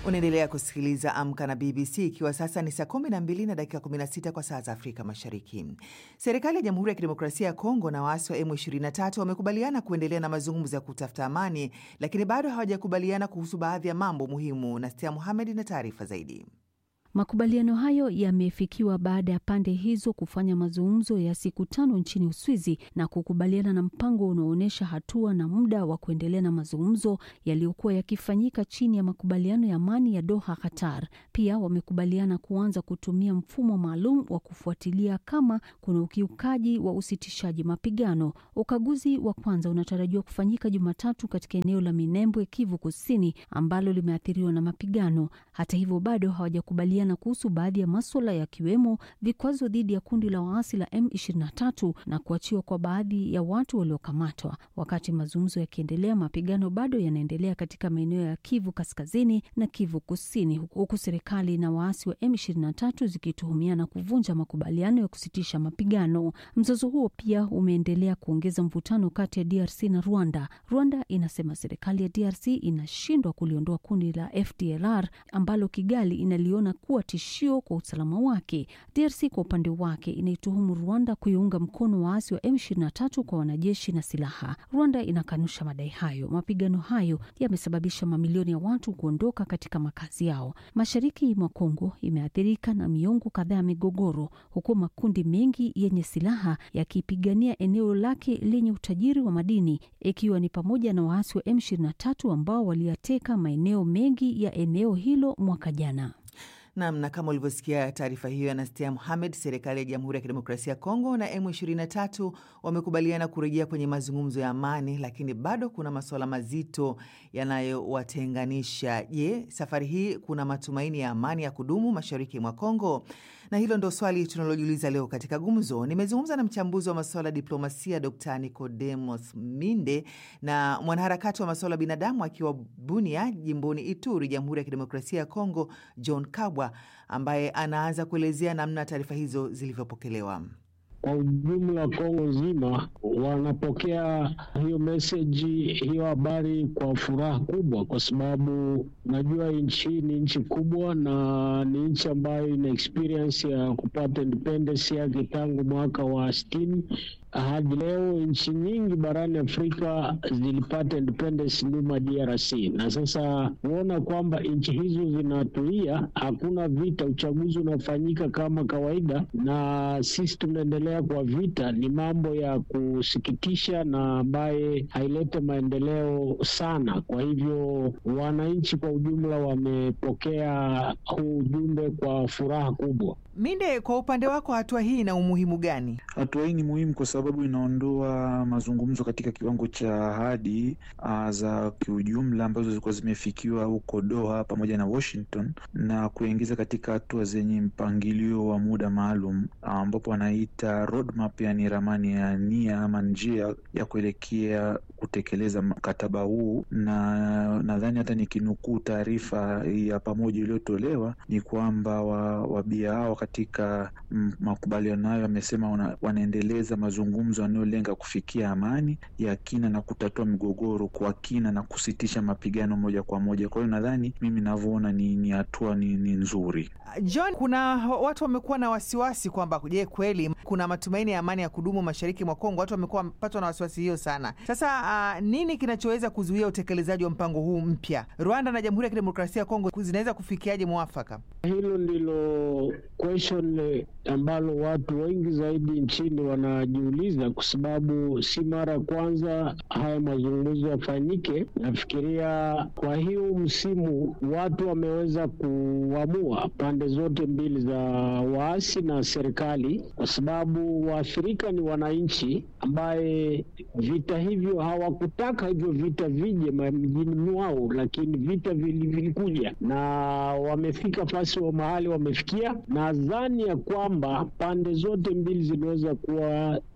Unaendelea kusikiliza Amka na BBC ikiwa sasa ni saa 12 na dakika 16 kwa saa za Afrika Mashariki. Serikali ya Jamhuri ya Kidemokrasia ya Kongo na waasi wa M23 wamekubaliana kuendelea na mazungumzo ya kutafuta amani, lakini bado hawajakubaliana kuhusu baadhi ya mambo muhimu. Nastia Muhamed na taarifa zaidi. Makubaliano hayo yamefikiwa baada ya pande hizo kufanya mazungumzo ya siku tano nchini Uswizi na kukubaliana na mpango unaoonyesha hatua na muda wa kuendelea na mazungumzo yaliyokuwa yakifanyika chini ya makubaliano ya amani ya Doha, Qatar. Pia wamekubaliana kuanza kutumia mfumo maalum wa kufuatilia kama kuna ukiukaji wa usitishaji mapigano. Ukaguzi wa kwanza unatarajiwa kufanyika Jumatatu katika eneo la Minembwe, Kivu Kusini, ambalo limeathiriwa na mapigano. Hata hivyo, bado hawajakubaliana na kuhusu baadhi ya maswala yakiwemo vikwazo dhidi ya kundi la waasi la M23 na kuachiwa kwa baadhi ya watu waliokamatwa. Wakati mazungumzo yakiendelea, mapigano bado yanaendelea katika maeneo ya Kivu Kaskazini na Kivu Kusini, huku serikali na waasi wa M23 zikituhumiana kuvunja makubaliano ya kusitisha mapigano. Mzozo huo pia umeendelea kuongeza mvutano kati ya DRC na Rwanda. Rwanda inasema serikali ya DRC inashindwa kuliondoa kundi la FDLR ambalo Kigali inaliona kuwa tishio kwa usalama wake. DRC kwa upande wake inaituhumu Rwanda kuiunga mkono waasi wa M23 kwa wanajeshi na silaha. Rwanda inakanusha madai hayo. Mapigano hayo yamesababisha mamilioni ya watu kuondoka katika makazi yao. Mashariki mwa Kongo imeathirika na miongo kadhaa ya migogoro, huku makundi mengi yenye silaha yakipigania eneo lake lenye utajiri wa madini, ikiwa ni pamoja na waasi wa M23 ambao waliyateka maeneo mengi ya eneo hilo mwaka jana. Nam, na kama ulivyosikia taarifa hiyo ya Nastia Muhamed, serikali ya Jamhuri ya Kidemokrasia ya Kongo na M23 wamekubaliana kurejea kwenye mazungumzo ya amani, lakini bado kuna masuala mazito yanayowatenganisha. Je, safari hii kuna matumaini ya amani ya kudumu mashariki mwa Kongo? Na hilo ndo swali tunalojiuliza leo katika gumzo. Nimezungumza na mchambuzi wa masuala ya diplomasia Dr Nicodemos Minde na mwanaharakati wa masuala ya binadamu akiwa Bunia, jimboni Ituri, Jamhuri ya Kidemokrasia ya Kongo, John Kabwa ambaye anaanza kuelezea namna taarifa hizo zilivyopokelewa. Kwa ujumla Kongo nzima wanapokea hiyo meseji, hiyo habari kwa furaha kubwa, kwa sababu najua nchi ni nchi kubwa na ni nchi ambayo ina experience ya kupata independence yake tangu mwaka wa sitini hadi leo. Nchi nyingi barani Afrika zilipata independence nyuma DRC, na sasa kuona kwamba nchi hizo zinatulia, hakuna vita, uchaguzi unafanyika kama kawaida, na sisi tunaendelea kwa vita, ni mambo ya kusikitisha na ambaye hailete maendeleo sana. Kwa hivyo wananchi kwa ujumla wamepokea huu ujumbe kwa furaha kubwa. Minde, kwa upande wako, hatua hii ina umuhimu gani? Hatua hii ni muhimu kwa sababu inaondoa mazungumzo katika kiwango cha ahadi za kiujumla ambazo zilikuwa zimefikiwa huko Doha pamoja na Washington na kuingiza katika hatua zenye mpangilio wa muda maalum ambapo wanaita roadmap, yani ramani ya nia ama njia ya kuelekea kutekeleza mkataba huu. Na nadhani hata nikinukuu taarifa ya pamoja iliyotolewa ni kwamba wabia hao katika makubaliano hayo wamesema wana, wanaendeleza mazungumzo yanayolenga kufikia amani ya kina na kutatua migogoro kwa kina na kusitisha mapigano moja kwa moja. Kwa hiyo nadhani mimi navyoona ni hatua ni, ni nzuri. John, kuna watu wamekuwa na wasiwasi kwamba je, kweli kuna matumaini ya amani ya kudumu mashariki mwa Kongo? Watu wamekuwa wamepatwa na wasiwasi hiyo sana. Sasa uh, nini kinachoweza kuzuia utekelezaji wa mpango huu mpya? Rwanda na Jamhuri ya Kidemokrasia ya Kongo zinaweza kufikiaje mwafaka? Hilo ndilo question ambalo watu wengi zaidi nchini wanajiuliza, kwa sababu si mara ya kwanza haya mazungumzo yafanyike. Nafikiria kwa hiyo msimu watu wameweza kuamua pande zote mbili za waasi na serikali, kwa sababu waathirika ni wananchi ambaye vita hivyo hawakutaka hivyo vita vije mjini mwao, lakini vita vilikuja na wamefika fasi wa mahali wamefikia. Nadhani ya kwamba pande zote mbili ziliweza kuwa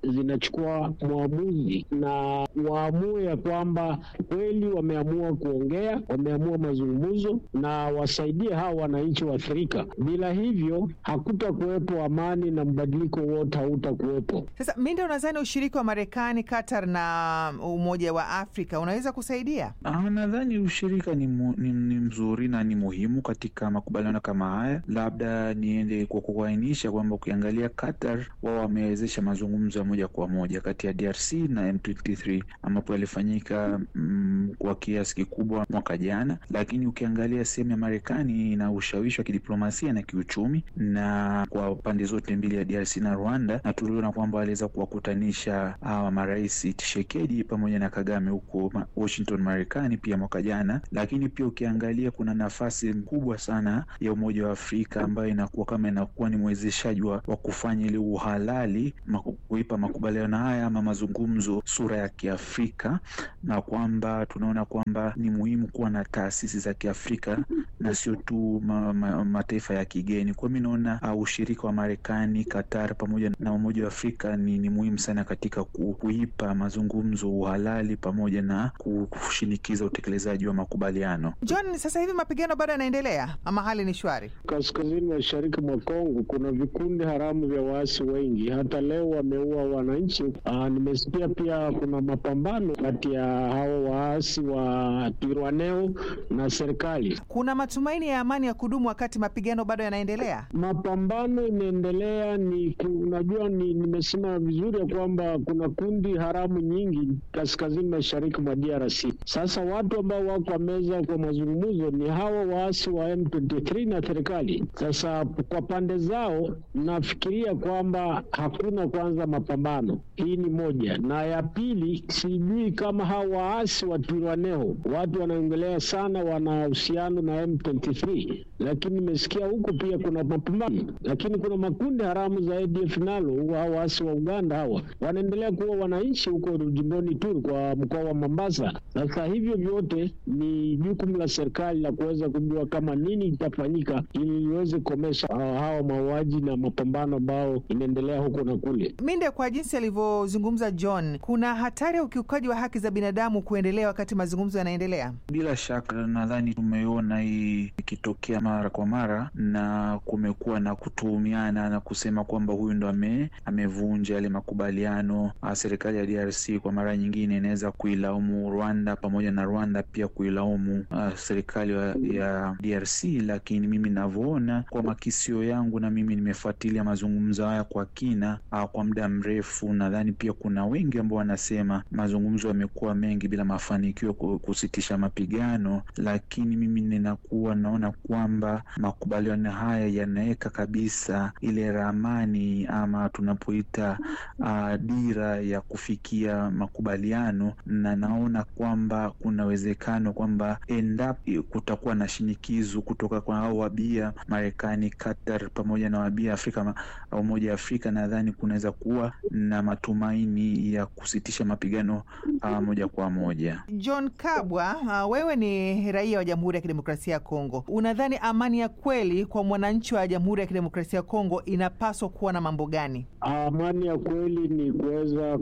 zinachukua mwamuzi na waamue ya kwamba kweli wameamua kuongea, wameamua mazungumzo na wasaidie hawa wananchi waathirika. Bila hivyo hakutakuwepo amani na mbadiliko wote hautakuwepo. Sasa Minde, unadhani ushiriki wa Marekani, Qatar na Umoja wa Afrika unaweza kusaidia? Ah, nadhani ushirika ni, mu, ni, ni mzuri na ni muhimu katika makubaliano kama haya. Labda niende kwa kuainisha kwamba ukiangalia Qatar, wao wamewezesha mazungumzo ya moja kwa moja kati ya DRC na M23 ambapo yalifanyika mm, kwa kiasi kikubwa mwaka jana, lakini ukiangalia sehemu ya Marekani ina ushawishi wa kidiplomasia na kiuchumi na kwa pande zote mbili ya DRC na Rwanda, na tuliona kwamba waliweza kuwakutanisha hawa marais Tshisekedi pamoja na Kagame huko Washington, Marekani pia mwaka jana. Lakini pia ukiangalia kuna nafasi kubwa sana ya Umoja wa Afrika ambayo inakuwa kama inakuwa ni mwezeshaji wa kufanya ile uhalali kuipa makubaliano haya ama mazungumzo sura ya Kiafrika, na kwamba tunaona kwamba ni muhimu kuwa na taasisi za Kiafrika na sio tu ma, ma, mataifa ya kigeni. Kwa mi naona uh, ushirika wa Marekani, Qatar pamoja na Umoja wa Afrika ni, ni muhimu sana katika ku, kuipa mazungumzo uhalali pamoja na kushinikiza utekelezaji wa makubaliano. John, sasa hivi mapigano bado yanaendelea ama hali ni shwari? Kaskazini mashariki mwa Kongo kuna vikundi haramu vya waasi wengi, hata leo wameua wananchi. Aa, nimesikia pia kuna mapambano kati ya hao waasi wa Twirwaneho na serikali. Kuna matumaini ya amani ya kudumu wakati mapigano bado yanaendelea? Mapambano inaendelea, ni unajua, ni nimesema vizuri ya kwamba kuna kundi haramu nyingi kaskazini mashariki mwa DRC. Sasa watu ambao wako meza kwa mazungumzo ni hawa waasi wa M23 na serikali. Sasa kwa pande zao nafikiria kwamba hakuna kwanza mapambano, hii ni moja, na ya pili, sijui kama hawa waasi wa Twirwaneho watu wanaongelea sana, wana uhusiano na M23, lakini nimesikia huko pia kuna mapambano, lakini kuna makundi haramu za ADF nalo, hawa waasi wa Uganda hawa wanaendelea kuwa wananchi huko jimboni Turi kwa mkoa wa Mombasa. Sasa hivyo vyote ni jukumu la serikali la kuweza kujua kama nini itafanyika ili iweze kukomesha hawa mauaji na mapambano ambao inaendelea huko na kule. Minde, kwa jinsi alivyozungumza John, kuna hatari ya ukiukaji wa haki za binadamu kuendelea wakati mazungumzo yanaendelea. Bila shaka, nadhani tumeona hii ikitokea mara kwa mara, na kumekuwa na kutuhumiana na kusema kwamba huyu ndo ame, amevunja yale makubaliano. Serikali ya DRC kwa mara nyingine inaweza kuilaumu Rwanda pamoja na Rwanda pia kuilaumu uh, serikali ya DRC, lakini mimi navyoona kwa makisio yangu, na mimi nimefuatilia mazungumzo haya kwa kina uh, kwa muda mrefu. Nadhani pia kuna wengi ambao wanasema mazungumzo yamekuwa mengi bila mafanikio kusitisha mapigano, lakini mimi ninakuwa naona kwamba makubaliano haya yanaweka kabisa ile ramani ama tunapoita uh, dira ya kufikia makubaliano, na naona kwamba kuna uwezekano kwamba endapo kutakuwa na shinikizo kutoka kwa hao wabia Marekani, Qatar pamoja na wabia Afrika, Umoja wa Afrika, nadhani kunaweza kuwa na matumaini ya kusitisha mapigano uh, moja kwa moja. John Kabwa, uh, wewe ni raia wa Jamhuri ya Kidemokrasia ya Kongo, unadhani amani ya kweli kwa mwananchi wa Jamhuri ya Kidemokrasia ya Kongo inapaswa kuwa na mambo gani? Amani ya kweli ni kuweza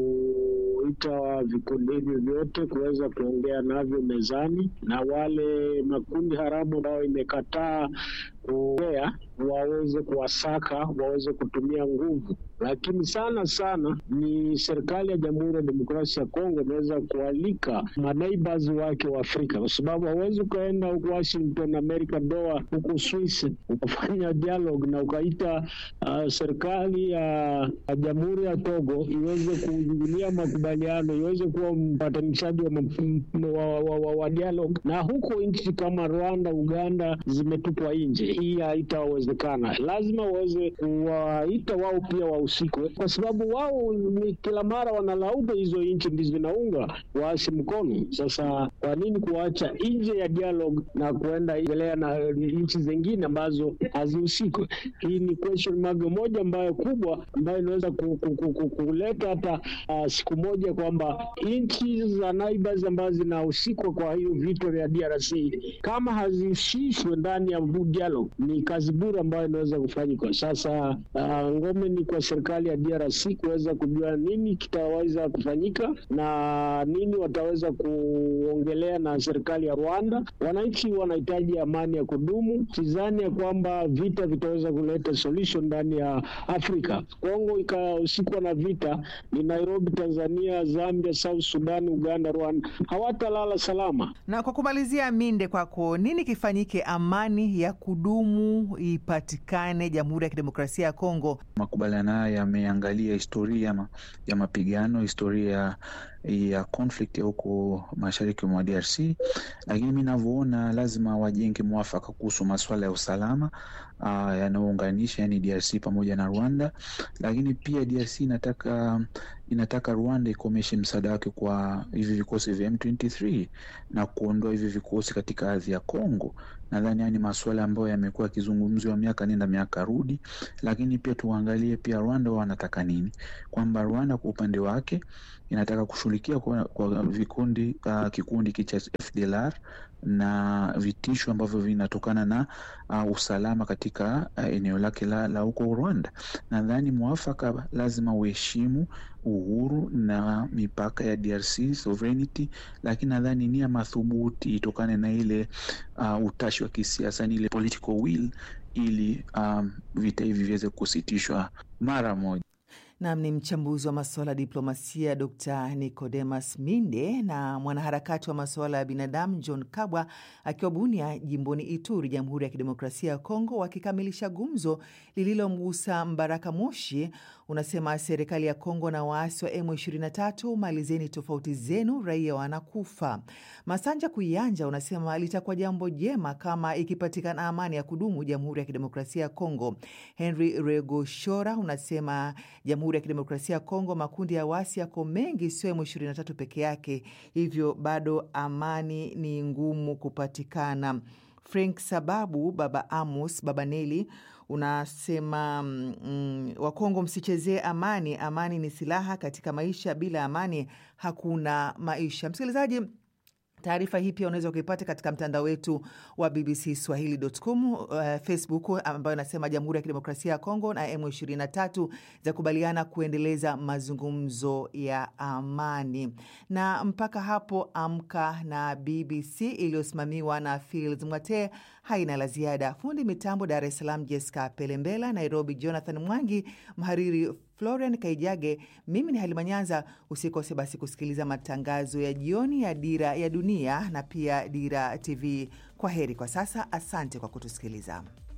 kuita vikundi hivyo vyote kuweza kuongea navyo mezani, na wale makundi haramu ambayo imekataa kuongea waweze kuwasaka, waweze kutumia nguvu, lakini sana sana ni serikali ya Jamhuri ya Demokrasia ya Kongo inaweza kualika maneighbors wake wa Afrika, kwa sababu hawezi ukaenda huko Washington, America, Doha, huko Swiss ukafanya dialogue na ukaita uh, serikali ya uh, Jamhuri ya Togo iweze kuingilia makubaliano, iweze kuwa mpatanishaji wa, wa, wa, wa, wa dialogue, na huko nchi kama Rwanda, Uganda zimetupwa nje. Hii haitawezekana. Lazima waweze kuwaita wao pia wahusikwe, kwa sababu wao ni kila mara wanalaumu hizo nchi ndizo zinaunga waasi mkono. Sasa kwa nini kuacha nje ya dialogue na kuenda endelea na nchi zingine ambazo hazihusikwe? Hii ni question mark moja ambayo kubwa ambayo inaweza kuleta hata uh, siku moja kwamba nchi za neighbors ambazo zinahusikwa kwa hiyo vita vya DRC kama hazihusishwe ndani ya dialogue hiyo ni kazi bure ambayo inaweza kufanyika sasa. Uh, ngome ni kwa serikali ya DRC kuweza kujua nini kitaweza kufanyika na nini wataweza kuongelea na serikali ya Rwanda. Wananchi wanahitaji amani ya kudumu. Sidhani ya kwamba vita vitaweza kuleta solution ndani ya Afrika. Kongo ikahusikuwa na vita, ni Nairobi, Tanzania, Zambia, South Sudan, Uganda, Rwanda hawatalala salama. Na kwa kumalizia, Minde, kwako nini kifanyike amani ya kudumu ipatikane Jamhuri ya Kidemokrasia ya Kongo? Makubaliano haya yameangalia historia ma, ya mapigano, historia ya conflict ya huko mashariki mwa DRC, lakini mi navyoona lazima wajenge mwafaka kuhusu masuala ya usalama uh, yanayounganisha yani DRC pamoja na Rwanda, lakini pia DRC inataka inataka Rwanda ikomeshe msaada wake kwa hivi vikosi vya M23 na kuondoa hivi vikosi katika ardhi ya Kongo. Nadhani haya ni masuala ambayo yamekuwa yakizungumziwa miaka nenda miaka rudi, lakini pia tuangalie pia Rwanda wao wanataka nini, kwamba Rwanda kwa upande wake inataka kushughulikia kwa, kwa vikundi uh, kikundi cha FDLR na vitisho ambavyo vinatokana na uh, usalama katika uh, eneo lake la, la huko Rwanda. Nadhani mwafaka lazima uheshimu uhuru na mipaka ya DRC sovereignty, lakini nadhani nia madhubuti itokane na ile uh, utashi wa kisiasa, ni ile political will, ili um, vita hivi viweze kusitishwa mara moja. Nam ni mchambuzi wa masuala ya diplomasia Dr Nicodemus Minde na mwanaharakati wa masuala ya binadamu John Kabwa akiwa Bunia, jimboni Ituri, Jamhuri ya Kidemokrasia ya Kongo, wakikamilisha gumzo lililomgusa Mbaraka Moshi. Unasema serikali ya Kongo na waasi wa M23, malizeni tofauti zenu, raia wanakufa. Masanja Kuyanja unasema litakuwa jambo jema kama ikipatikana amani ya kudumu Jamhuri ya Kidemokrasia ya Kongo. Henry Regoshora unasema Jamhuri ya Kidemokrasia ya Kongo, makundi ya waasi yako mengi, sio M23 peke yake, hivyo bado amani ni ngumu kupatikana. Frank Sababu, Baba Amos, Baba Neli unasema mm, Wakongo msichezee amani. Amani ni silaha katika maisha, bila amani hakuna maisha. Msikilizaji, taarifa hii pia unaweza ukaipata katika mtandao wetu wa BBC Swahili.com, uh, Facebook ambayo inasema Jamhuri ya Kidemokrasia ya Kongo na M23 za kubaliana kuendeleza mazungumzo ya amani. Na mpaka hapo, Amka na BBC iliyosimamiwa na Fils Mwate haina la ziada. Fundi mitambo Dar es Salaam Jessica Pelembela, Nairobi Jonathan Mwangi, mhariri Florian Kaijage, mimi ni Halima Nyanza. Usikose basi kusikiliza matangazo ya jioni ya Dira ya Dunia na pia Dira TV. Kwa heri kwa sasa, asante kwa kutusikiliza.